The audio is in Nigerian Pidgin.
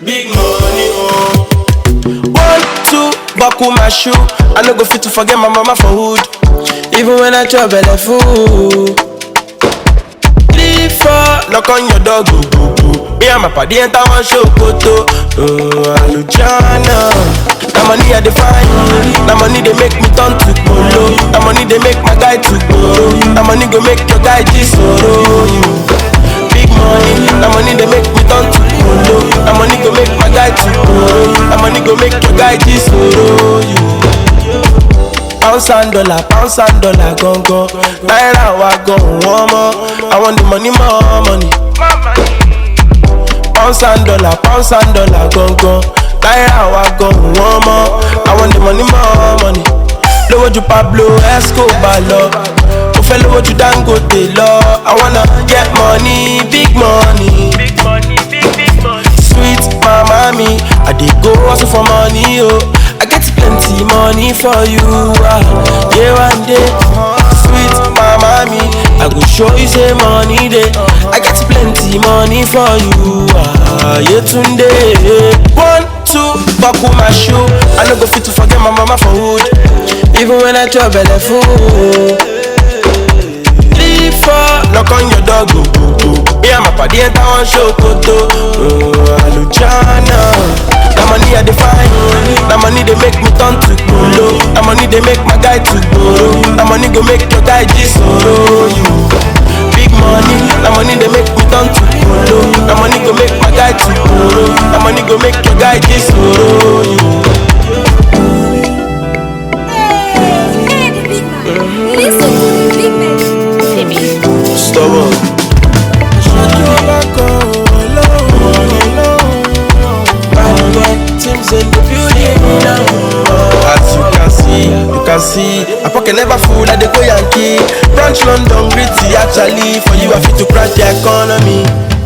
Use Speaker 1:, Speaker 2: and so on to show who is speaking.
Speaker 1: Big money, oh.
Speaker 2: One, two, buckle my shoe. I no go fit to forget my mama for hood. Even when I chop belle full. Three, four, knock on your door, go, go, go. Me and my party enter one show, koto. Oh, Alujana. Na money I define. Na money they make me turn to polo. Na money they make my guy to go. Na money go make your guy disoro you. Big money, na money they make me turn to polo. Na money go make my guy to go. Na money go make your guy disoro you. pounds and dollar pounds and dollar gangan náírà wa gan wọ́n mọ́ àwọn the money more money. pounds and dollar pounds and dollar gangan náírà wa gan wọ́n mọ́ àwọn the money more money. lówó ju pablo escobar lọ mo fẹ́ lówó ju dangote lọ i wanna get money big money.
Speaker 3: Big money, big, big money.
Speaker 2: sweet mama me i dey go hustle for money o oh. i get plenty money for you ah yeah one day sweet mama me i go show you say money dey i get plenty money for you ah yetunde one two buckle my shoe i no go fit to forget my mama for hood even when i chop belle full. three four knock on your door go go go me and my padi enter one show koto oh alujana na money i dey find na money dey make me turn to kolo na money dey make my guy to gboro na money go make your guy jisoro you big money na money dey make me turn to kolo na money go make my guy to gboro na money go make your guy jisoro you.
Speaker 4: Hey, the big man. Listen to the big man.
Speaker 2: stubborn. As you can see, you can see, my pocket never full, I dey go Yankee. Branch London, gritty actually. For you, I fit to crash the economy.